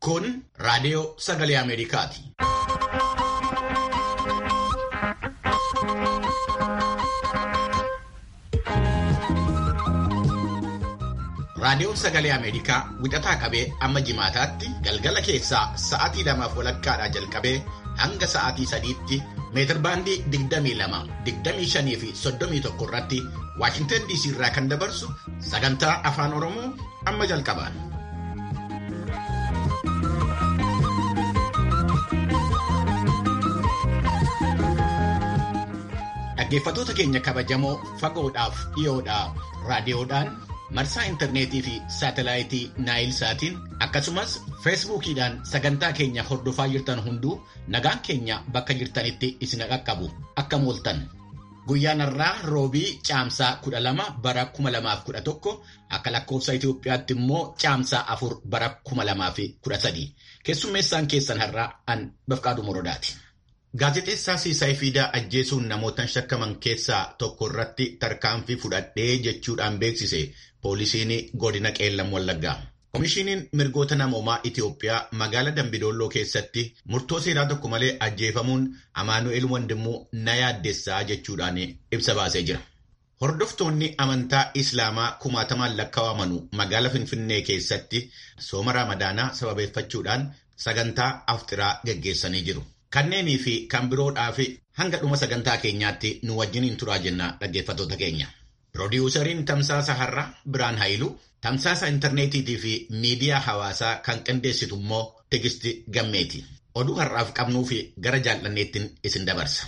Kun raadiyoo sagalee Ameerikaati. Raadiyoon sagalee Ameerikaa wixataa qabee amma jimaataatti galgala keessaa sa'aatii lamaaf walakkaadhaa jalqabee hanga sa'aatii sadiitti meetirbaandii 22, 25 fi 31 irratti Waashintan DC irraa kan dabarsu sagantaa afaan Oromoo amma jalqaba. Dhaggeeffattoota keenya kabajamoo fagoodhaaf dhiyoodhaa raadiyoodhaan marsaa intarneetii fi saatelaayitii naayil saatiin akkasumas feesbuukiidhaan sagantaa keenya hordofaa jirtan hunduu nagaan keenya bakka jirtanitti isin qaqqabu akka mooltan. Guyyaan har'aa roobii caamsaa kudha lama bara kuma lamaaf kudha tokko akka lakkoofsa Itoophiyaatti immoo caamsaa afur bara kuma lamaa fi kudha sadii. Keessummeessaan keessan har'aa an Bafqaaduu Morodaati. Gaazexeessaa Siisaay Fiidaa ajjeesuun namootaan shakkaman keessaa tokko irratti tarkaanfii fudhadhee jechuudhaan beeksise poolisiin godina qeellam wallaggaa. Komishiiniin mirgoota namoomaa Itoophiyaa magaalaa Dambidolloo keessatti murtoo seeraa tokko malee ajjeefamuun Amaanu'eel Wandimmoo na yaaddessaa jechuudhaan ibsa baasee jira. Hordoftoonni amantaa Islaamaa kumaatamaan lakkaawamanu magaalaa Finfinnee keessatti sooma Ramadaanaa sababeeffachuudhaan sagantaa afxiraa gaggeessanii jiru. Kanneenii fi kan biroodhaaf hanga dhuma sagantaa keenyaatti nu wajjiniin turaa jenna dhaggeeffattoota keenya. Piroodyuusariin Tamsaasa Har'aa Biraan Haayiluu, Tamsaasa Intarneetiitii fi Miidiyaa Hawaasaa kan qindeessitu immoo Tigisti Gammeeti. Oduu har'aaf qabnuu fi gara jaallanneettiin isin dabarsa.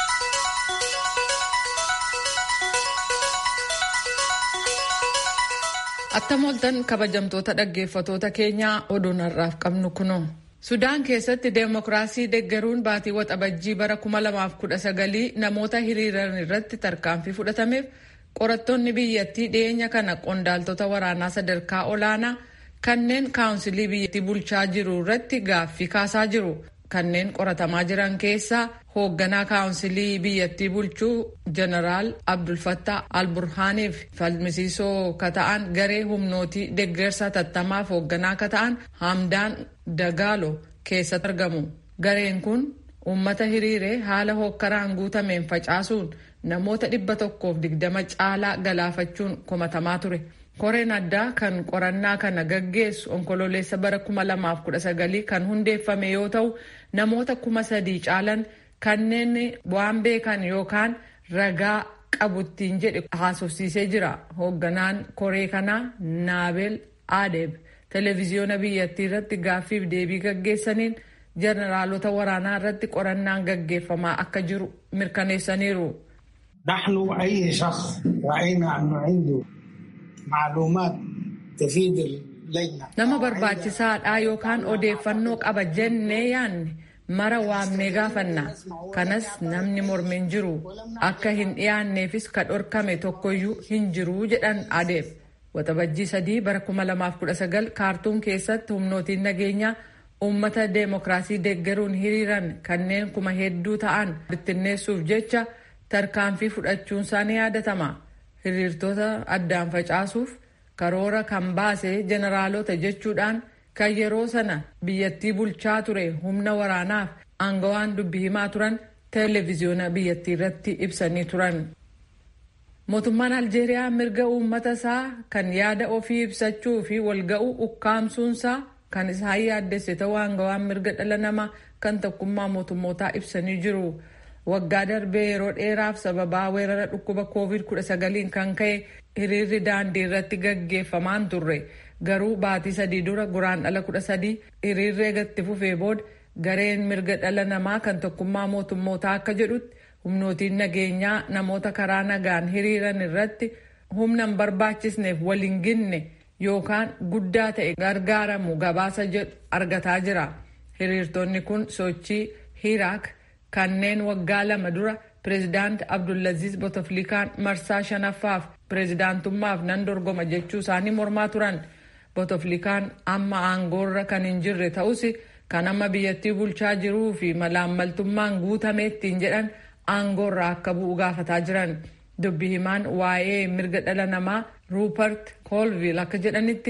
Attam ooltan kabajamtoota dhaggeeffatoota keenyaa oduun har'aaf qabnu kunoo. Sudaan keessatti deemokiraasii deeggaruun baatii waxabajjii bara 2019 namoota hiriiran irratti tarkaanfii fudhatameef qorattoonni biyyattii dhiyeenya kana qondaaltota waraanaa sadarkaa olaanaa kanneen kaawunsilii biyyattii bulchaa jiru irratti gaaffii kaasaa jiru. Kanneen qoratamaa jiran keessaa hoogganaa kaawunsilii biyyattii bulchuu jeneraal Abdulfattah Alburhaaniif falmisiisoo kata'an garee humnootii deeggarsa tattamaaf hoogganaa kata'an Hamdaan Dagaalo keessatti argamu. Gareen kun uummata hiriiree haala hookkaraan guutameen facaasuun namoota dhibba tokkoof digdama caalaa galaafachuun komatamaa ture. Koreen addaa kan qorannaa kana gaggeessu onkololeessa bara 2019 kan hundeeffame yoo ta'u namoota kuma sadii caalan kanneen waan beekan yookaan ragaa qabuttiin jedhe haasofsiisee jira. Hoogganaan koree kanaa Naabel Adeeb televiziyoona biyyattii irratti gaaffiif deebii gaggeessaniin jeneraalota waraanaa irratti qorannaan gaggeeffamaa akka jiru mirkaneessaniiru. نحن أي شخص رأينا أنه عنده معلومات تفيد اللجنة Nama barbaachisaadha yookaan odeeffannoo qaba jennee yaanne mara waamnee gaafanna. Kanas namni mormin jiru akka hin dhiyaanneefis ka dhorkame tokkoyyuu hin jiru jedhan adeef. Waxabajjii sadii bara 2019 kaartuun keessatti humnootiin nageenyaa uummata deemokiraasii deeggaruun hiriiran kanneen kuma hedduu ta'an bittinneessuuf jecha tarkaanfii fudhachuun isaanii yaadatama. Hiriirtota addaan facaasuuf karoora kan baase jeneraalota jechuudhaan kan yeroo sana biyyattii bulchaa ture humna waraanaaf aangawaan dubbi himaa turan televiziyoona biyyattii irratti ibsanii turan. Mootummaan Aljeeriyaa mirga uummata isaa kan yaada ofii ibsachuu fi walga'uu ukkaamsuunsaa kan isaan yaaddesse ta'uu aangawaan mirga dhala namaa kan tokkummaa mootummootaa ibsanii jiru. Waggaa darbee yeroo dheeraaf sababaa weerara dhukkuba COVID-19 kan ka'e hiriirri daandii irratti gaggeeffamaan turre. Garuu baatii sadii dura guraandhala kudha sadii hiriirri eegatti fufee booda gareen mirga dhala namaa kan tokkummaa mootummootaa akka jedhutti humnootiin nageenyaa namoota karaa nagaan hiriiran irratti humna hin barbaachisneef waliin ginne yookaan guddaa ta'e gargaaramu gabaasa jedhu argataa jira. Hiriirtonni kun sochii Hiraak kanneen waggaa lama dura pireezidaant Abdulaziz Bouteflikaan marsaa shanaffaaf pireezidaantummaaf nan dorgoma jechuu isaanii mormaa turan. Bouteflikaan amma aangoorra kan hin jirre ta'us kan amma biyyattii bulchaa jiruu fi malaammaltummaan guutameettiin jedhan aangoorraa akka bu'u gaafataa jiran. Dubbi himaan waa'ee mirga dhala namaa Ruupert Koolviil akka jedhanitti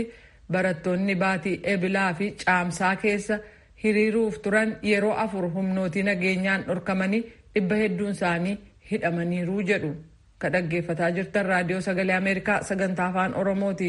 barattoonni baatii ebilaa fi caamsaa keessa hiriiruuf turan yeroo afur humnootii nageenyaan dhorkamanii dhibba hedduun isaanii hidhamaniiru jedhu ka dhaggeeffataa jirtan raadiyoo sagalee ameerikaa sagantaa afaan oromooti.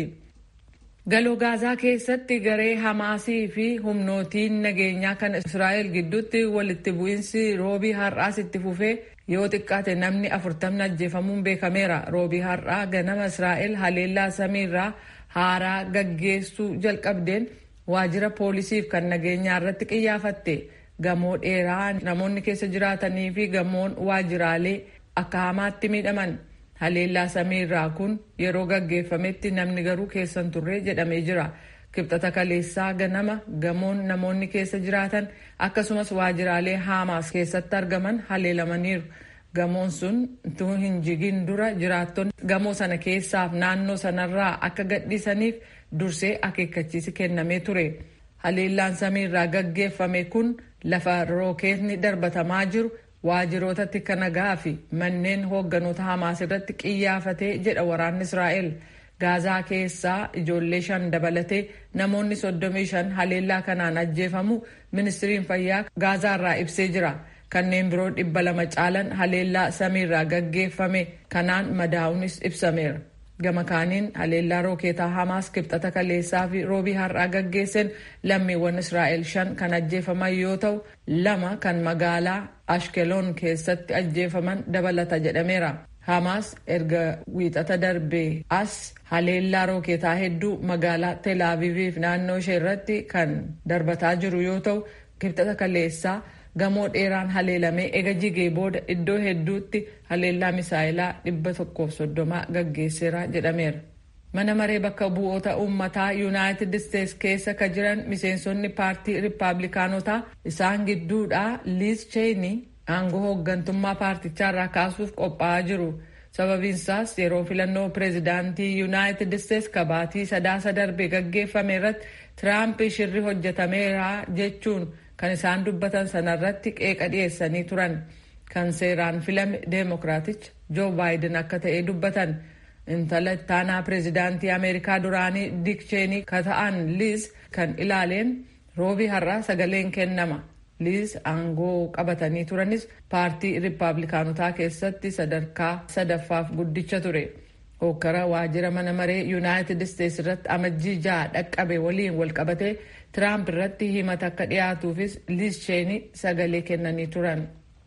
galoo gaazaa keessatti garee hamaasii fi humnootiin nageenyaa kan israa'el gidduutti walitti bu'iinsi roobii har'aas itti fufee yoo xiqqaate namni afurtamni ajjeefamuun beekameera roobii har'aa ganama israa'el haleellaa samiirraa haaraa gaggeessuu jalqabdeen waajjira poolisiif kan nageenyaa irratti qiyyaafatte gamoo dheeraa namoonni keessa jiraatanii fi gamoon waajjiraalee akka hamaatti miidhaman. haleellaa samiirraa kun yeroo gaggeeffametti namni garuu keessan turre jedhamee jira kibxata kaleessaa ganama gamoon namoonni keessa jiraatan akkasumas waajjiraalee haamaas keessatti argaman haleelamaniiru gamoon sun utuu hin jigin dura jiraattonni gamoo sana keessaaf naannoo sanarraa akka gadhiisaniif dursee akeekkachiisi kennamee ture haleellaan samiirraa gaggeeffame kun lafa rookeetni darbatamaa jiru waajiroota tika nagaa fi manneen hoogganoota hamaas irratti qiyyaafatee jedha waraanni israa'el gaazaa keessaa ijoollee shan dabalatee namoonni soddomii shan haleellaa kanaan ajjeefamu ministiriin fayyaa gaazaarraa ibsee jira kanneen biroo dhibba lama caalan haleellaa samiirraa gaggeeffame kanaan madaa'uunis ibsameera gama kaaniin haleellaa rookeetaa hamaas kibxata kaleessaa fi roobii har'aa gaggeessan lammiiwwan israa'el shan kan ajjeefaman yoo ta'u lama kan magaalaa ashkeloon keessatti ajjeefaman dabalata jedhameera hamaas erga wiixata darbee as haleellaa rookeetaa hedduu magaalaa teelaaviiviif naannoo ishee irratti kan darbataa jiru yoo ta'u kibxata kaleessaa gamoo dheeraan haleelamee ega jigee booda iddoo hedduutti haleellaa misaayilaa dhibba tokkoof soddomaa gaggeesseera jedhameera. mana maree bakka bu'oota uummataa yuunaayitid isteets keessa ka jiran miseensonni paartii riippaabilikaanotaa isaan gidduudhaa liiz cheeyini aangoo hooggantummaa paartichaarraa kaasuuf qophaa'aa jiru. sababiinsaas yeroo filannoo pireezidaantii yuunaayitid isteets kabaatii sadaasa darbe gaggeeffame irratti tiraamp shirri hojjetameera jechuun kan isaan dubbatan sanarratti qeeqa dhiyeessanii turan kan seeraan filame deemokiraaticha joo baayiden akka ta'e dubbatan intala ittaanaa pireezidaantii ameerikaa duraanii dik cheenii ka ta'an liiz kan ilaaleen roobii har'aa sagaleen kennama liiz aangoo qabatanii turanis paartii riippaabilikaanotaa keessatti sadarkaa sadaffaaf guddicha ture hokkara waajjira mana maree yuunaayitid isteets irratti amajjii ja'a dhaqqabe waliin walqabatee tiraamp irratti himata akka dhiyaatuufis liiz cheenii sagalee kennanii turan.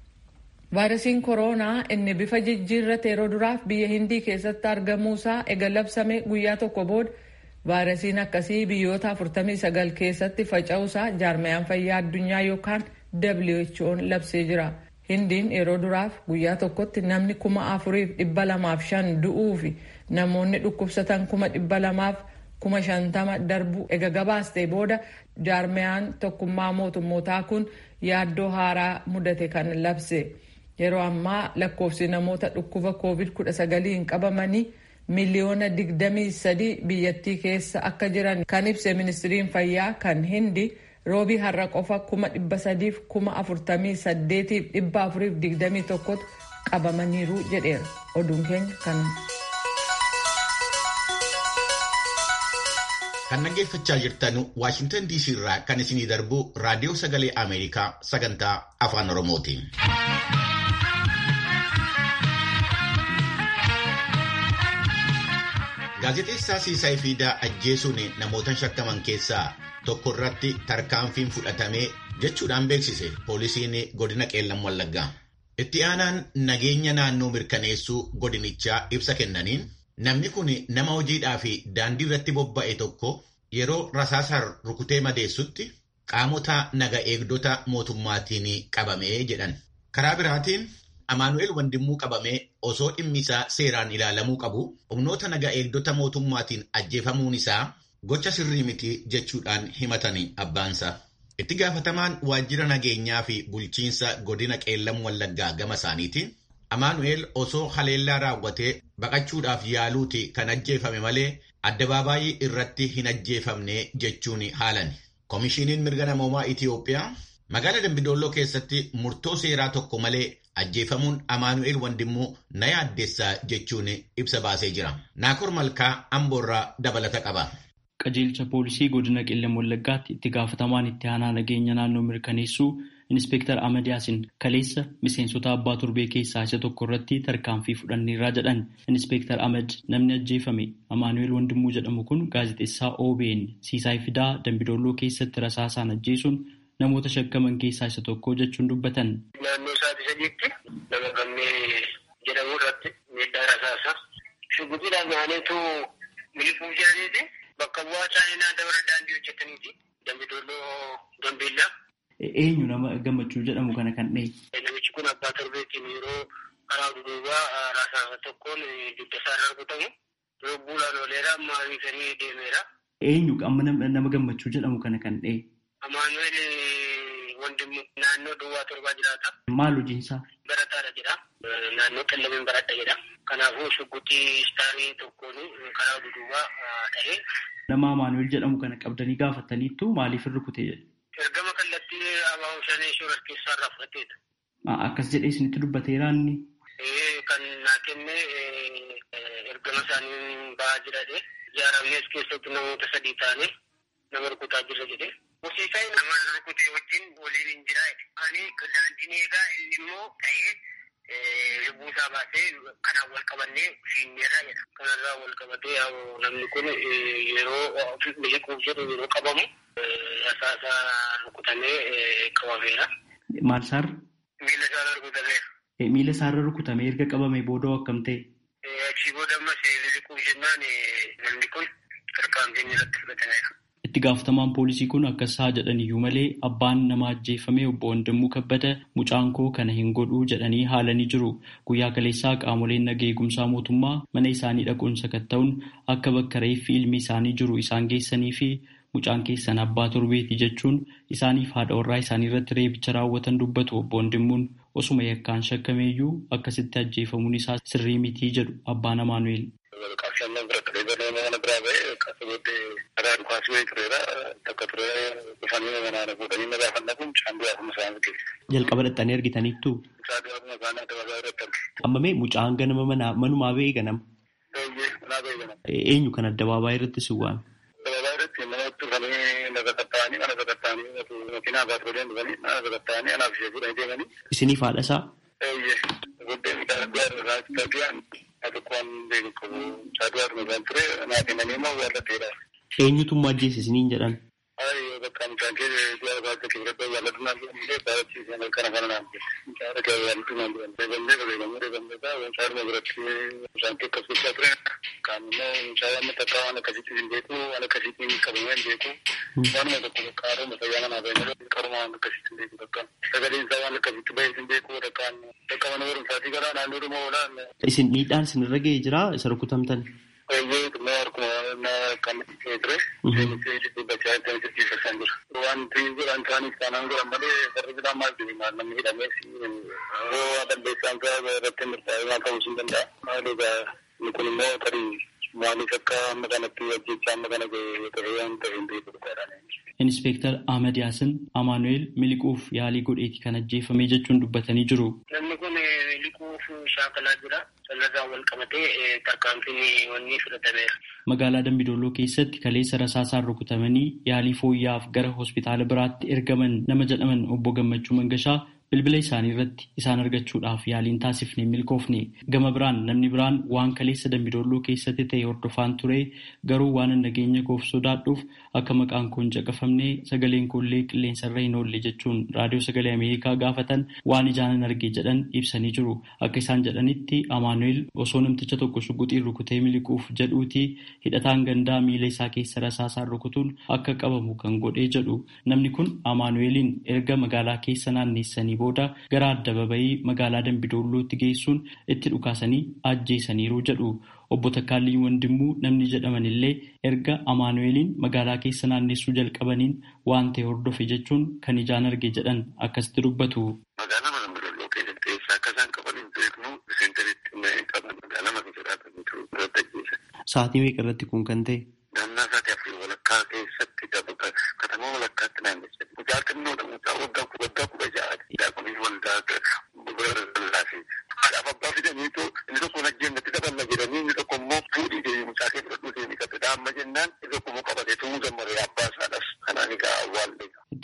vaayirasiin kooroonaa inni bifa jijjiirrate yeroo duraaf biyya hindii keessatti argamuusaa ega labsame guyyaa tokko booda vaayirasiin akkasii biyyoota 49 keessatti faca'uusaa jaarmayaan fayyaa addunyaa yookaan who'n labsee jira. hindiin yeroo duraaf guyyaa tokkotti namni kuma afuriif dhibba lamaaf shan du'uu fi namoonni dhukkubsatan kuma dhibba lamaaf kuma shantama darbu ega gabaastee booda jaarmayaan tokkummaa mootummootaa kun yaaddoo haaraa mudate kan labse. yeroo ammaa lakkoofsi namoota dhukkuba covid 19 qabamanii miliyoona 23 biyyattii keessa akka jiran kan ibse ministiriin fayyaa kan hindi roobii har'a qofa 348,421 qabamaniiru jedheera oduun keenya kan. kan dhaggeeffachaa jirtan waashintan diisii irraa kan isinii darbu raadiyoo sagalee ameerikaa sagantaa afaan oromooti. Gaazexeessaa Siisaay Fiidaa ajjeesuun namoota shakkaman keessaa tokko irratti tarkaanfiin fudhatamee jechuudhaan beeksise poolisiin godina qeellam wallaggaa. Itti aanaan nageenya naannoo mirkaneessuu godinichaa ibsa kennaniin namni kun nama hojiidhaa fi daandii irratti bobba'e tokko yeroo rasaasaan rukutee madeessutti qaamota naga eegdota mootummaatiin qabamee jedhan. Karaa biraatiin Amaanu'eel Wandimmuu qabamee osoo dhimmi isaa seeraan ilaalamuu qabu humnoota naga eegdota mootummaatiin ajjeefamuun isaa gocha sirrii miti jechuudhaan himatanii abbaansa. Itti gaafatamaan waajjira nageenyaa fi bulchiinsa godina qeellam wallaggaa gama isaaniitiin Amaanu'eel osoo haleellaa raawwatee baqachuudhaaf yaaluuti kan ajjeefame malee addabaabaayii irratti hin ajjeefamne jechuun haalan. Komishiiniin mirga namoomaa Itiyoophiyaa magaalaa Dambidolloo keessatti murtoo seeraa tokko malee ajjeefamuun Amaanu'eel Wandimmuu na yaaddeessaa jechuun ibsa baasee jira. Naakor Malkaa Amboorraa dabalata qaba. Qajeelcha poolisii godina qillam wallaggaatti itti gaafatamaan itti aanaa nageenya naannoo mirkaneessuu Inspektar Ahmad Yaasin kaleessa miseensota abbaa torbee keessaa isa tokko irratti tarkaanfii fudhanneerraa jedhan. Inspektar Ahmad namni ajjeefame Amaanu'eel Wandimuu jedhamu kun gaazexeessaa OBN Siisaay Fidaa Dambidolloo keessatti rasaasaan ajjeesuun namoota shakkaman keessaa isa tokko jechuun dubbatan. Naannoo sa'aatii sadiitti nama kanneen jedhamu irratti miidhaa rasaasaa shugguxiidhaan naanneetu miliquu jiraniiti bakka bu'aa chaayinaa dabara daandii hojjetaniiti dambidolloo gambeellaa. Eenyu nama gammachuu jedhamu kana kan dhahe. Namichi kun abbaa torbeetiin yeroo karaa duubaa rasaasa tokkoon dugda isaa rukutamu yeroo buulaan ooleera amma hiikanii deemeera. Eenyu amma nama gammachuu jedhamu kana kan dhahe. Amaanu'eel Wandimmu naannoo duwwaa torbaa jiraata. Maal hojiinsaa? Barataadha jedha. Naannoo qillamiin baradha jedha. Kanaafuu shugguxii istaarii tokkoon karaa duubaa dhahee. Nama Amaanu'eel jedhamu kana qabdanii gaafataniittu maaliif rukute jedhe? Ergama kallattii abaa'uu shanee suuraa keessaa irraa fudhateedha. Akkas jedhee isinitti dubbateera inni. Kan naa kenne ergama isaanii ba'aa jiradhe. Ijaaramnes keessatti namoota sadii taane nama rukutaa jirra jedhe. Horsiisaan nama rukutee wajjin waliin hin jiraa. Ani daandiin eegaa inni immoo ta'ee lubbuu isaa baasee kanaan wal qabannee fiinneerra jedha. Kanarraa wal qabatee namni kun yeroo miliquuf jedhu yeroo qabamu rasaasa rukutamee qabameera. Maal isaarra? Miila isaarra rukutameera. Miila isaarra rukutamee erga qabame booda akkam ta'e? Achii booda ammas miliquuf jennaan namni kun tarkaanfiin irratti fudhatameera. Itti gaafatamaan poolisii kun akkas haa jedhan iyyuu malee abbaan nama ajjeefame obbo Wandimuu Kabbada mucaan koo kana hin godhuu jedhanii haalanii jiru. Guyyaa kaleessaa qaamoleen naga eegumsaa mootummaa mana isaanii dhaquun sakatta'uun akka bakka reeffi ilmi isaanii jiru isaan geessanii fi mucaan keessan abbaa torbeeti jechuun isaaniif haadha warraa isaanii irratti reebicha raawwatan dubbatu obbo Wandimuun osuma yakkaan shakkameeyyuu akkasitti ajjeefamuun isaa sirrii mitii jedhu abbaan Amaanu'eel. Jalqaba dhaxxanii argitaniittu. Amma mee mucaan ganama manumaa ba'ee ganama. Eenyu kan addabaabaayii irratti si waame? Addabaabaayii irratti namoota dhufanii lafa qaxxaanii mana sakatta'anii makiinaa baatooleen dhufanii mana sakatta'anii anaaf ishee fuudhanii deemanii. Isiniif haadha isaa? Guddee midhaan adda irraa tabi'an tokkoon beeku qabu caaduwaa dhumaan ture naa kennanii immoo warra ta'edha. Eenyutummaa ajjeese isiniin jedhan? Ay bakka mucaan kee du'a baasa kibirata yaalatu naan jedhamee baarachiisee kana kana naan jedhe. Mucaan kee yaalatu naan jedhan. Reebamnee reebamnee reebamnee taa mucaan dhuma biratti mucaan kee akkas gochaa ture. Kaan immoo mucaan amma takka waan akkasitti hin beeku waan akkasitti hin qabamee hin beeku. Waanuma tokko bakka haaroma fayyaa manaa bahee qaruma waan akkasitti hin beeku bakka. Sagaleen isaa waan akkasitti bahee hin beeku bakkaan bakka mana barumsaatii galaa naannoo dhuma oolaan. Isin miidhaan isinirra ga'ee jira isa rukutamtan? Baay'ee dhuma harkuma kan ture. Dubbachaa itti jijjiirrasan jira. Wanti godhan isaaniif taanaan godhan malee warri biraa maal jedhu maal namni hidhamees yoo balleessaan isaa irratti murtaa'e ta'uu hin danda'a. Maali egaa kun immoo tarii maaliif akka amma kanatti ajjechaa amma kana ta'e waan ta'e hin beeku dhugaadhaan. Inspektar Ahmad Yaasin Amaanu'eel miliquuf yaalii godheeti kan ajjeefame jechuun dubbatanii jiru. Namni kun miliquuf shaakalaa jira. Sanarraa wal qabatee tarkaanfiin wanni fudhatameera. Magaalaa Dambidolloo keessatti kaleessa rasaasaan rukutamanii yaalii fooyya'aaf gara hospitaala biraatti ergaman nama jedhaman obbo Gammachuu Mangashaa bilbila isaanii irratti isaan argachuudhaaf yaaliin taasifne milkoofne gama biraan namni biraan waan kaleessa Dambidolloo keessatti ta'e hordofaan ture garuu waan nageenya koof sodaadhuuf akka maqaan koon caqafamne sagaleen koollee qilleensarra hin oolle jechuun raadiyoo sagalee Ameerikaa gaafatan waan ijaanan arge jedhan ibsanii jiru. Akka isaan jedhanitti Amaanu'eel osoo namticha tokko shugguxiin rukutee miliquuf jedhuuti hidhataan gandaa miila isaa keessa rasaasaan rukutuun akka qabamu kan godhee jedhu. Namni kun Amaanu'eeliin erga magaalaa keessa naanneessanii booda gara addababayii magaalaa Dambidoollootti geessuun itti dhukaasanii ajjeesaniiru jedhu. Obbo Takkaalliin Wandimuu namni jedhaman illee erga Amaanu'eeliin magaalaa keessa naannessuu jalqabaniin waan ta'e hordofe jechuun kan ijaan arge jedhan akkasitti dubbatu. Magaalaa Dambidoolloo keessatti eessa akka isaan qaban hin beeknu seentaritti qaban magaalaa maka jiraatan jiru irratti ajjeesan. Sa'aatii meeqa irratti kun kan ta'e? Naannaa sa'aatii afurii walakkaa keessatti katamaa walakkaatti naannessan. Mucaa xinnoodha mucaa waggaa waggaa kudha ja'aati. Daaqonii waldaa lallaafii. Haadhaaf abbaa fidaniitu inni tokko najjeennatti daballa jedhanii inni tokko immoo fuudhii deebii mucaa kee fudhadhuu deemii qabdudha. Amma jennaan inni tokko immoo qabatee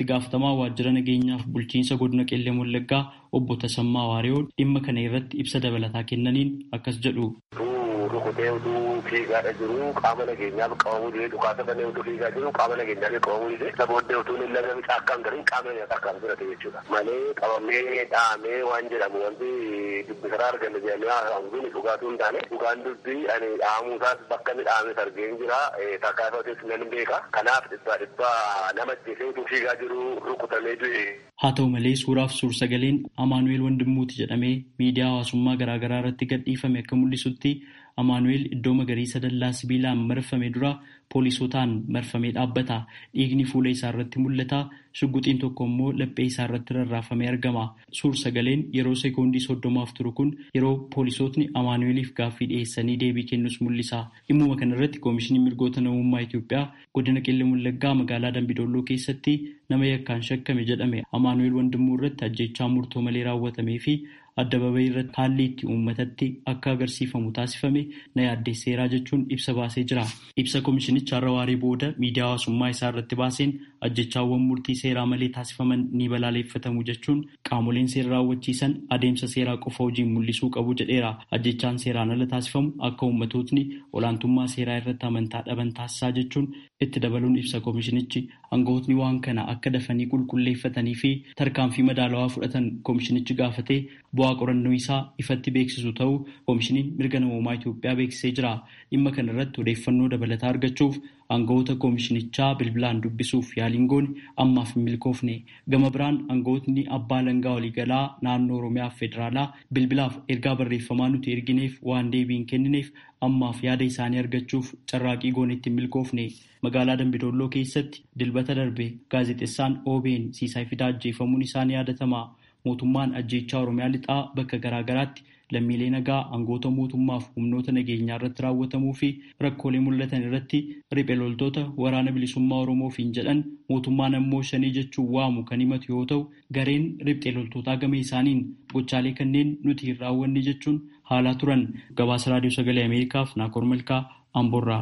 itti gaafatamaa waajjira nageenyaaf bulchiinsa godina qellee wallaggaa obbo Tasammaa Waariyoo dhimma kana irratti ibsa dabalataa kennaniin akkas jedhu. rukutee utuu fiigaadha jiru qaama nageenyaaf qabamuu dide dhukaasa banee utuu fiigaa jiru qaama nageenyaaf qabamuu dide isa booddee utuu hin lagame caakkaan garin qaama nageenyaa akkaan fudhate jechuudha malee qabamee dhahamee waan jedhamu wanti dubbisaraa arganne jedhamee haasa'amu kun dhugaatuu hin taane dhugaan dubbii ani dhahamuusaas bakka inni dhahames argeen jira takkaa isaatis nan beeka kanaaf dhibbaa dhibbaa nama ajjeesee utuu fiigaa jiru rukutamee du'e. Haa ta'u malee suuraaf suur-sagaleen Amaanu'eel Wandimmuuti jedhamee miidiyaa hawaasummaa garaagaraa irratti gadhiifame akka mul'isutti Amaanu'eel iddoo magariisa dallaa sibiilaan marfame dura poolisootaan marfamee dhaabbata. Dhiigni fuula isaa irratti mul'ata. Shugguxiin tokko immoo laphee isaa irratti rarraafamee argama. Suur-sagaleen yeroo sekoondii soddomaaf turu kun yeroo poolisootni Amaanu'eeliif gaaffii dhiyeessanii deebii kennus mul'isa. Dhimmuma kana irratti Koomishiniin Mirgoota Namummaa Itoophiyaa godina Qellem Wallaggaa magaalaa Dambidolloo keessatti nama yakkaan shakkame jedhame Amaanu'eel Wandimmoo irratti ajjechaa murtoo malee raawwatamee fi adda-babayii irratti haalli itti uummatatti akka agarsiifamu taasifame na yaaddeesseeraa jechuun ibsa baasee jira. Ibsa koomishinicha har'a waaree booda miidiyaa hawaasummaa isaa irratti baaseen ajjechaawwan murtii seeraa malee taasifaman ni balaaleffatamu jechuun qaamoleen seera raawwachiisan adeemsa seeraa qofa hojiin mul'isuu qabu jedheera. Ajjechaan seeraan ala taasifamu akka uummatootni olaantummaa seeraa irratti amantaa dhaban taasisaa jechuun itti dabaluun ibsa koomishinichi aangawootni waan kana akka dafanii qulqulleeffatanii fi tarkaanfii madaalawaa fudhatan koomishinichi gaafatee bu'aa qorannoo isaa ifatti beeksisu ta'uu koomishiniin mirga namoomaa Itoophiyaa beeksisee jira. Dhimma kana irratti odeeffannoo dabalataa argachuuf aangawoota koomishinichaa bilbilaan dubbisuuf yaaliin goone ammaaf hin milkoofne. Gama biraan aangawootni abbaa langaa waliigalaa naannoo Oromiyaa fi Federaalaa bilbilaaf ergaa barreeffamaa nuti ergineef waan deebii hin kennineef ammaaf yaada isaanii argachuuf carraaqii goonetti hin milkoofne. Magaalaa Dambidolloo keessatti dilbata darbe gaazexeessaan OBN Siisaay Fidaa ajjeefamuun isaa ni yaadatama. Mootummaan ajjeechaa Oromiyaa lixaa bakka garaa garaatti lammiilee nagaa aangoota mootummaaf humnoota nageenyaa irratti raawwatamuu fi rakkoolee mul'atan irratti riphee loltoota waraana bilisummaa Oromoofiin jedhan mootummaan ammoo shanii jechuun waamu kan himatu yoo ta'u gareen riphee loltootaa gama isaaniin gochaalee kanneen nuti hin raawwanne jechuun haalaa turan gabaasa raadiyoo sagalee Ameerikaaf Naakoor Malkaa Amboorraa.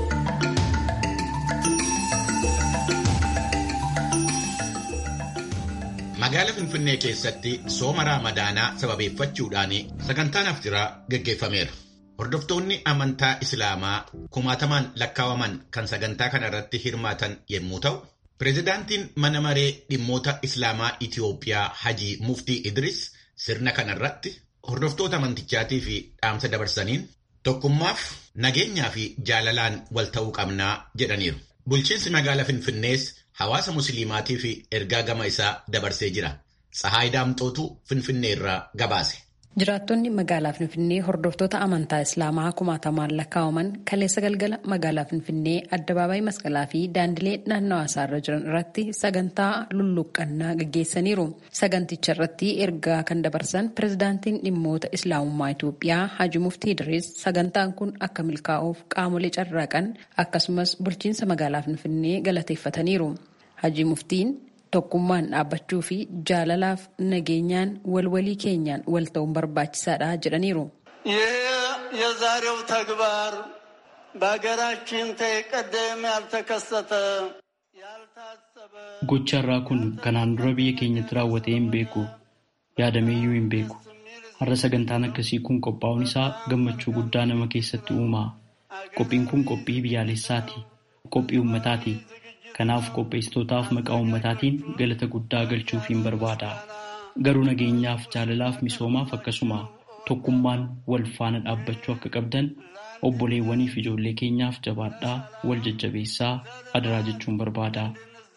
Magaala Finfinnee keessatti sooma Raamadaanaa sababeeffachuudhaan sagantaan aftiraa gaggeeffameera. Hordoftoonni amantaa Islaamaa kumaatamaan lakkaawaman kan sagantaa kana irratti hirmaatan yommuu ta'u, Pireezidaantiin mana maree dhimmoota Islaamaa Itiyoophiyaa Hajii Muftii Idris sirna kana irratti hordoftoota amantichaatii fi dhaamsa dabarsaniin tokkummaaf nageenyaa fi jaalalaan wal ta'uu qabnaa jedhaniiru. Bulchiinsi magaalaa Finfinnees hawaasa musliimaatii fi ergaa gama isaa dabarsee jira. Tsahaay Daamxootu Finfinnee irraa gabaase. Jiraattonni magaalaa Finfinnee hordoftoota amantaa Islaamaa kumaatamaan lakkaa'aman kaleessa galgala magaalaa Finfinnee addabaabaayii masqalaa fi daandilee naannawaa isaarra jiran irratti sagantaa lulluqqannaa gaggeessaniiru. Saganticha irratti ergaa kan dabarsan pirezidaantiin dhimmoota Islaamummaa Itoophiyaa Haji Muftii Idris sagantaan kun akka milkaa'uuf qaamolee carraaqan akkasumas bulchiinsa magaalaa Finfinnee galateeffataniiru. Haji Muftiin tokkummaan dhaabbachuu fi jaalalaaf nageenyaan walwalii keenyaan wal ta'uun barbaachisaadha jedhaniiru. ይህ የዛሬው ተግባር በሀገራችን ተቀደም ያልተከሰተ ያልታሰበ Gocha irraa kun kanaan dura biyya keenyatti raawwatee hin beeku yaadameeyyuu hin beeku. Har'a sagantaan akkasii kun qophaa'uun isaa gammachuu guddaa nama keessatti uuma. Qophiin kun qophii biyyaalessaati. Qophii uummataati. Kanaaf qopheessitootaaf maqaa uummataatiin galata guddaa galchuufiin barbaada. Garuu nageenyaaf jaalalaaf misoomaaf akkasuma tokkummaan wal faana dhaabbachuu akka qabdan obboleewwanii fi ijoollee keenyaaf jabaadhaa wal jajjabeessaa adaraa jechuun barbaada.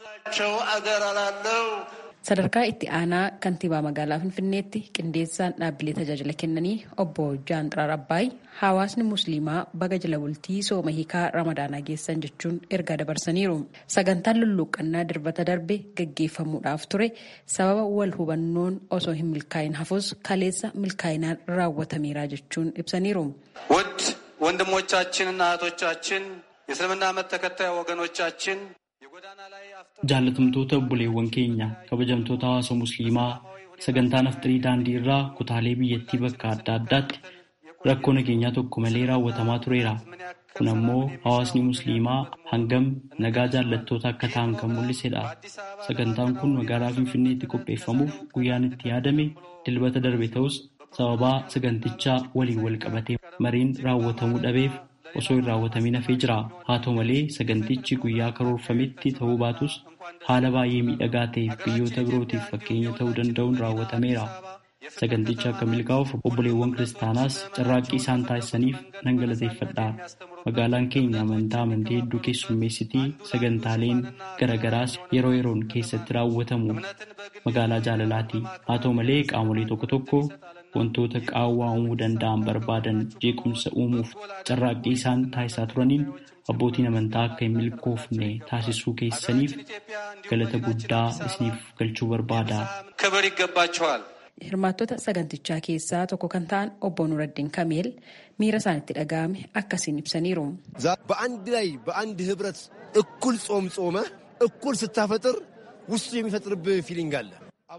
Sadarkaa itti aanaa kantiibaa magaalaa Finfinneetti qindeessaan dhaabbilee tajaajila kennanii obbo Jaan Xiraar Abbaay hawaasni musliimaa baga jala bultii sooma hiikaa ramadaanaa geessan jechuun ergaa dabarsaniiru. Sagantaan lulluuqqannaa dirbata darbe gaggeeffamuudhaaf ture sababa wal hubannoon osoo hin milkaa'in hafus kaleessa milkaa'inaan raawwatameera jechuun ibsaniiru. ውድ ወንድሞቻችንና እህቶቻችን የእስልምና እምነት ተከታይ ወገኖቻችን የጎዳና ላይ Jaalatamtoota obboleewwan keenya kabajamtoota hawaasa musliimaa sagantaan aftirii daandii irraa kutaalee biyyattii bakka adda addaatti rakkoo nageenyaa tokko malee raawwatamaa tureera. Kun ammoo hawaasni musliimaa hangam nagaa jaallattoota akka ta'an kan mul'isedha. Sagantaan kun magaalaa Finfinneetti qopheeffamuuf guyyaan itti yaadame dilbata darbe ta'us sababaa sagantichaa waliin wal qabatee mariin raawwatamuu dhabeef osoo hin raawwatamin hafee jira. Haa ta'u malee sagantichi guyyaa karoorfametti ta'uu baatus haala baay'ee miidhagaa ta'eef biyyoota birootiif fakkeenya ta'uu danda'uun raawwatameera. Saganticha akka milkaa'uuf obboleewwan kiristaanaas carraaqqii isaan taasisaniif nan galateeffadha. Magaalaan keenya amantaa amantii hedduu keessummeessitii sagantaaleen garagaraas yeroo yeroon keessatti raawwatamu magaalaa jaalalaati. Haa ta'u malee qaamolee tokko tokko wantoota qaawwaa uumuu danda'an barbaadan jeequmsa uumuuf carraaqqii isaan taasisaa turaniin abbootiin amantaa akka hin milkoofne taasisuu keessaniif galata guddaa isiniif galchuu barbaada. ክብር ይገባቸዋል። Hirmaattota sagantichaa keessaa tokko kan ta'an obbo Nuraddiin Kameel miira isaanitti dhaga'ame akkasiin ibsaniiru. በአንድ ላይ በአንድ ህብረት እኩል ጾም ጾመ እኩል ስታፈጥር ውስጡ የሚፈጥርብህ ፊሊንግ አለ።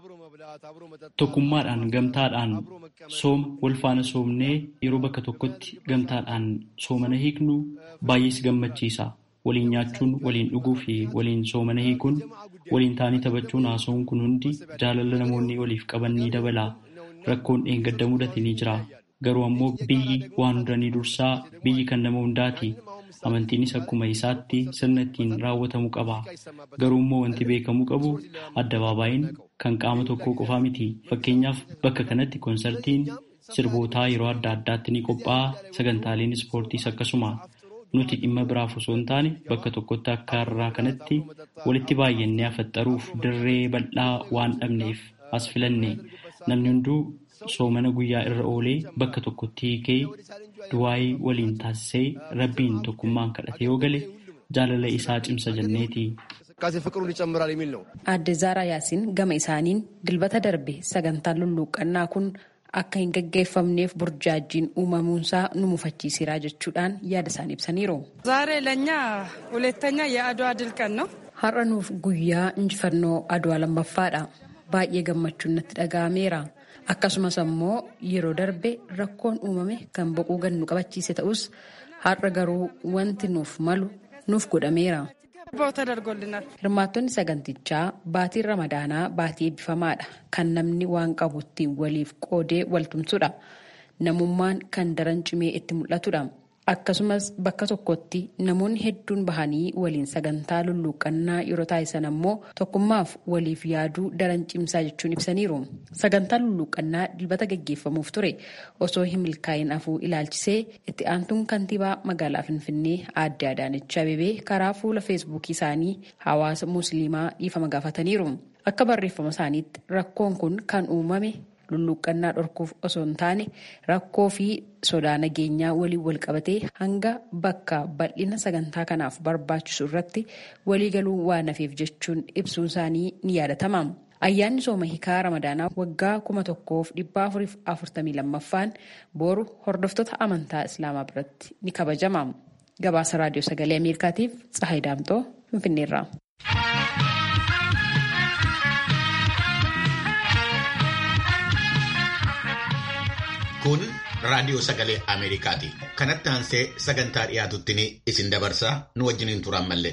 Tokkummaadhaan gamtaadhaan sooma wal faana soomnee yeroo bakka tokkotti gamtaadhaan soomana hiiknu baay'ees gammachiisa. Waliin nyaachuun, waliin dhuguu fi waliin soomana hiikuun, waliin taanii taphachuun haasa'uun kun hundi jaalala namoonni waliif qaban ni dabala. Rakkoon dheengadda mudate ni jira. Garuu ammoo biyyi waan hundanii dursaa biyyi kan nama hundaati. Amantiinis akkuma isaatti sirna ittiin raawwatamuu qaba. Garuu immoo wanti beekamuu qabu addabaabaayeen kan qaama tokkoo qofaa miti. Fakkeenyaaf bakka kanatti koonsartiin sirbootaa yeroo adda addaatti ni qophaa'a. Sagantaaleen ispoortiis akkasuma. Nuti dhimma biraaf osoo hin taane bakka tokkotti akka har'aa kanatti walitti baay'annee afaxxaruuf dirree bal'aa waan dhabneef as filanne. Namni hunduu soomana guyyaa irra oolee bakka tokkotti hiikee du'aayii waliin taasisee rabbiin tokkummaan kadhate yoo gale jaalala isaa cimsa jenneeti. Aadde Zaaraa Yaasiin gama isaaniin dilbata darbe sagantaan lulluuqqannaa kun akka hin gaggeeffamneef burjaajjiin uumamuunsaa nu mufachiisiraa jechuudhaan yaada isaan ibsaniiru. ዛሬ ለእኛ ሁለተኛ የአድዋ ድል ቀን ነው። Har'a nuuf guyyaa injifannoo adwaa lammaffaadha. Baay'ee gammachuun natti dhaga'ameera. Akkasumas ammoo yeroo darbe rakkoon uumame kan boquu gannu qabachiise ta'us har'a garuu wanti nuuf malu nuuf godhameera. ተደርጎልናል። Hirmaattonni sagantichaa baatiin ramadaanaa baatii eebbifamaadha. Kan namni waan qabutti waliif qoodee waltumsudha. Namummaan kan daran cimee itti mul'atudha. Akkasumas bakka tokkotti namoonni hedduun bahanii waliin sagantaa lulluuqqannaa yeroo taasisan ammoo tokkummaaf waliif yaaduu daran cimsaa jechuun ibsaniiru. Sagantaan lulluuqqannaa dilbata gaggeeffamuuf ture osoo hin milkaa'in hafuu ilaalchisee itti aantuun kantiibaa magaalaa Finfinnee aadde Adaanech Abeebee karaa fuula feesbuukii isaanii hawaasa musliimaa dhiifama gaafataniiru. Akka barreeffama isaaniitti rakkoon kun kan uumame lulluuqqannaa dhorkuuf osoo hin taane rakkoo fi sodaa nageenyaa waliin wal qabatee hanga bakka bal'ina sagantaa kanaaf barbaachisu irratti waliigaluu waan hafeef jechuun ibsuun isaanii ni yaadatama. Ayyaanni sooma hiikaa Ramadaanaa waggaa kuma tokkoof dhibba afuriif afurtamii lammaffaan boru hordoftoota amantaa Islaamaa biratti ni kabajama. Gabaasa Raadiyoo Sagalee Ameerikaatiif Tsahayi Daamtoo Finfinneerraa. Kun raadiyoo sagalee Ameerikaati. Kanatti aansee sagantaa dhiyaatutti ni isin dabarsaa nu wajjiniin turan mallee.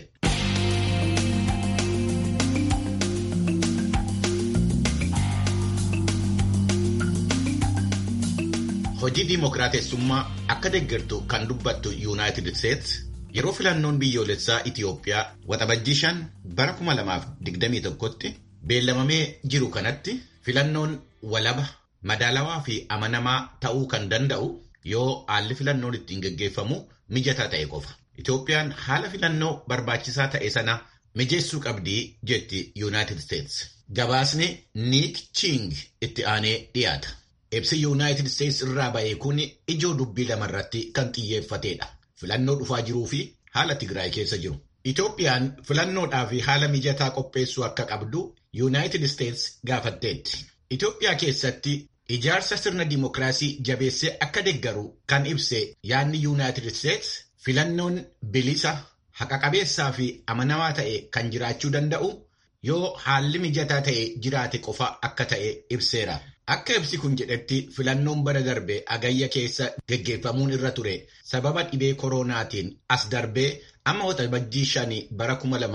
Hojii diimokiraatessummaa akka deeggartu kan dubbattu Yuunaayitid Isteets yeroo filannoon biyyoolessaa Itiyoophiyaa waxabajjii shan bara 2021tti beellamamee jiru kanatti filannoon walaba. madaalawaa fi amanamaa ta'uu kan danda'u yoo haalli filannoon ittiin gaggeeffamu mijataa ta'e qofa. Itoophiyaan haala filannoo barbaachisaa ta'e sana mijeessuu qabdii jetti Yuunaayitid Isteets. Gabaasni Niik Ching itti aanee dhiyaata. Ibsi Yuunaayitid Isteets irraa ba'e kun ijoo dubbii lamarratti kan xiyyeeffatedha. Filannoo dhufaa jiruu fi haala Tigraay keessa jiru. Itoophiyaan filannoodhaa fi haala mijataa qopheessuu akka qabdu Yuunaayitid Isteets gaafatteetti. Itoophiyaa keessatti ijaarsa sirna dimookiraasii jabeessee akka deeggaru kan ibse yaadni Yuunaayitid Isteets filannoon bilisa haqa-qabeessaa fi amanamaa ta'e kan jiraachuu danda'u yoo haalli mijataa ta'e jiraate qofa akka ta'e ibseera. Akka ibsi kun jedhetti filannoon bara darbe agayya keessa geggeeffamuun irra ture sababa dhibee koronaatiin as darbee amma waxabajjii shanii bara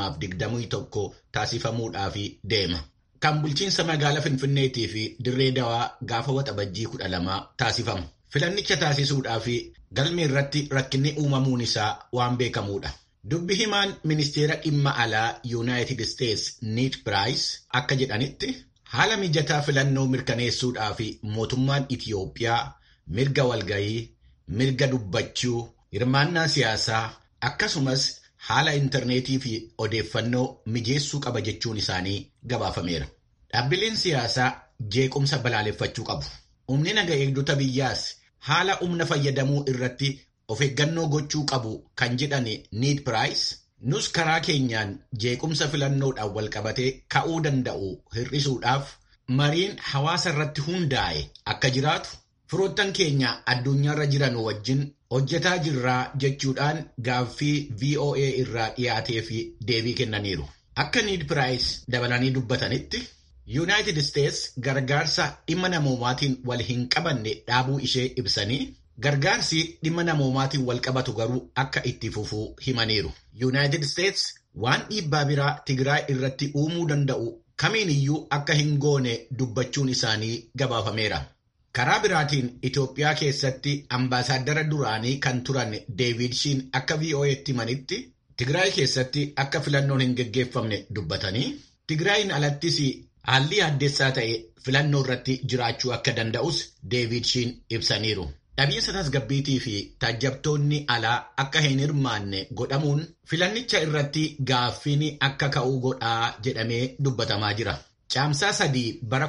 2021 taasifamuudhaaf deema. Kan bulchiinsa magaalaa Finfinneetii fi dirree dawaa gaafa waxabajjii 12 taasifamu. Filannicha taasisuudhaaf galmee irratti rakkinni uumamuun isaa waan beekamuudha. Dubbi himaan ministeera dhimma alaa Yuunaayitid Isteets Niid Piraayis akka jedhanitti haala mijataa filannoo mirkaneessuudhaaf mootummaan Itiyoophiyaa mirga walgayii, mirga dubbachuu, hirmaannaa siyaasaa akkasumas haala intarneetii fi odeeffannoo mijeessuu qaba jechuun isaanii gabaafameera. Dhaabbileen siyaasaa jeequmsa balaaleffachuu qabu. Humni naga eegdota biyyaas haala humna fayyadamuu irratti of eeggannoo gochuu qabu kan jedhan Niid Piraayis nus karaa keenyaan jeequmsa filannoodhaan walqabatee ka'uu danda'u hir'isuudhaaf mariin hawaasa irratti hundaa'e akka jiraatu firoottan keenya addunyaarra jiran wajjin hojjetaa jirraa jechuudhaan gaaffii VOA irraa dhiyaatee fi deebii kennaniiru. Akka Niid Piraayis dabalanii dubbatanitti Yuunaayitid Isteets gargaarsa dhimma namoomaatiin wal hin qabanne dhaabuu ishee ibsanii gargaarsi dhimma namoomaatiin wal qabatu garuu akka itti fufuu himaniiru. Yuunaayitid Isteets waan dhiibbaa biraa Tigraay irratti uumuu danda'u kamiin iyyuu akka hin goone dubbachuun isaanii gabaafameera. Karaa biraatiin Itoophiyaa keessatti ambaasaaddara duraanii kan turan Deevid Shiin akka VOA'tti himanitti Tigraay keessatti akka filannoon hin geggeeffamne dubbatanii Tigraayin alattis haalli addeessaa ta'e filannoo irratti jiraachuu akka danda'us Deevid Shiin ibsaniiru. Dhabiinsa tasgabbiitii fi taajjabtoonni alaa akka hin hirmaanne godhamuun filannicha irratti gaaffiin akka ka'uu godhaa jedhamee dubbatamaa jira. Caamsaa sadii bara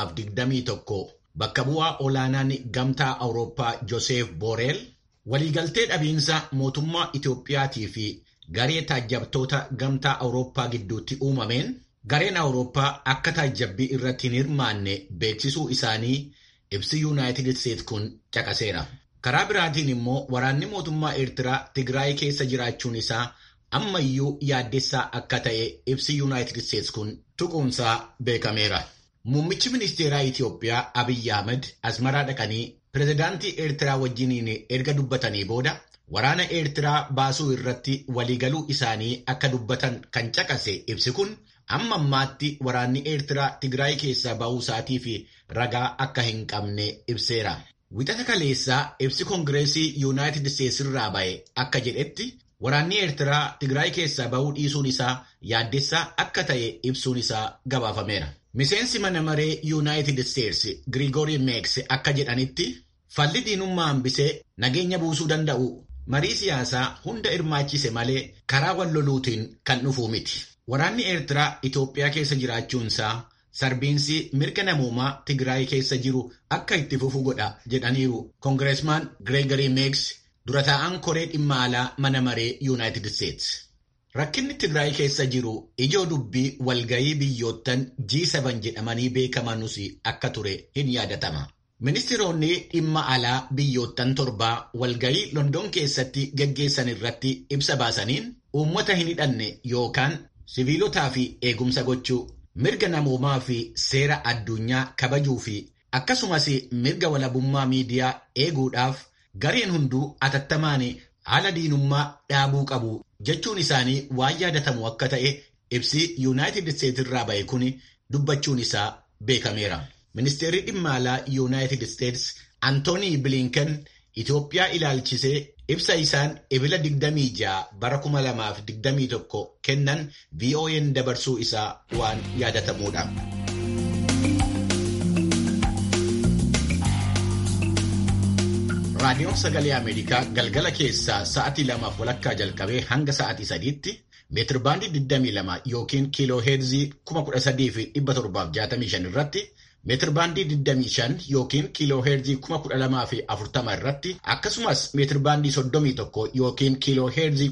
2021 bakka bu'aa olaanaan gamtaa Awurooppaa Joseef Booreel waliigaltee dhabiinsa mootummaa Itoophiyaatii fi garee taajjabtoota gamtaa Awurooppaa gidduutti uumameen gareen Awurooppaa akka taajjabbii irratti hin hirmaanne beeksisuu isaanii ibsi Yuunaayitid Isteets kun caqaseera. Karaa biraatiin immoo waraanni mootummaa Eertiraa Tigraay keessa jiraachuun isaa ammayyuu yaaddessaa akka ta'e ibsi Yuunaayitid Isteets kun tuquunsaa beekameera. Muummichi ministeeraa Itoophiyaa Abiyyi Ahmed Asmaraa dhaqanii pirezidaantii Eertiraa wajjiniin erga dubbatanii booda waraana Eertiraa baasuu irratti waliigaluu isaanii akka dubbatan kan caqase ibsi kun amma ammaatti waraanni Eertiraa Tigraay keessaa ba'uu isaatii fi ragaa akka hin qabne ibseera. Wixata kaleessaa ibsi Koongireesii Yuunaayitid Isteets irraa ba'e akka jedhetti waraanni Eertiraa Tigraay keessaa ba'uu dhiisuun isaa yaaddessaa akka ta'e ibsuun isaa gabaafameera. Miseensi mana maree Yuunaayitid Isteets Girigoori Meeks akka jedhanitti falli diinummaa hambisee nageenya buusuu danda'u marii siyaasaa hunda hirmaachise malee karaa wal loluutiin kan dhufuu miti. Waraanni Eertiraa Itoophiyaa keessa jiraachuunsaa sarbiinsi mirga namoomaa Tigraay keessa jiru akka itti fufu godha jedhaniiru Koongireesmaan Gireegarii Meeks dura taa'an koree dhimma alaa mana maree Yuunaayitid Isteets. Rakkinni Tigraay keessa jiru ijoo dubbii walgayii biyyoottan G7 jedhamanii beekamanus akka ture hin yaadatama. Ministeeronni dhimma alaa biyyoottan torbaa walgayii London keessatti gaggeessan irratti ibsa baasaniin uummata hin hidhanne yookaan siviilotaa fi eegumsa gochuu mirga namoomaa fi seera addunyaa kabajuu fi akkasumas mirga walabummaa miidiyaa eeguudhaaf gareen hunduu atattamaan haala diinummaa dhaabuu qabu jechuun isaanii waan yaadatamu akka ta'e ibsi yuunaayitid isteetsi irraa ba'e kun dubbachuun isaa beekameera. Ministeerri dhimma alaa yuunaayitid isteetsi Antoonii Bilinken Itoophiyaa ilaalchisee ibsa isaan ebila 26 bara 2021 kennan VOA'n dabarsuu isaa waan yaadatamuudha. Raadiyoon Sagalee Ameerikaa galgala keessaa sa'atii lamaaf walakkaa jalqabee hanga sa'atii sadiitti meetirbaandii 22 yookiin kiiloo heerzii 13,765 irratti meetirbaandii 25 yookiin kiiloo heerzii 12,040 irratti akkasumas meetirbaandii 31 yookiin kiiloo heerzii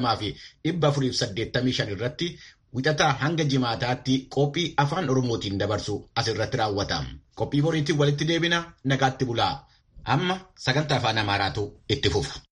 12,485 irratti wixataa hanga jimaataatti qophii afaan oromootiin dabarsu asirratti raawwata. Qophii boriitiin walitti deebina nagaatti bulaa. Amma sagantaa afaan Amaaraatu itti fufa.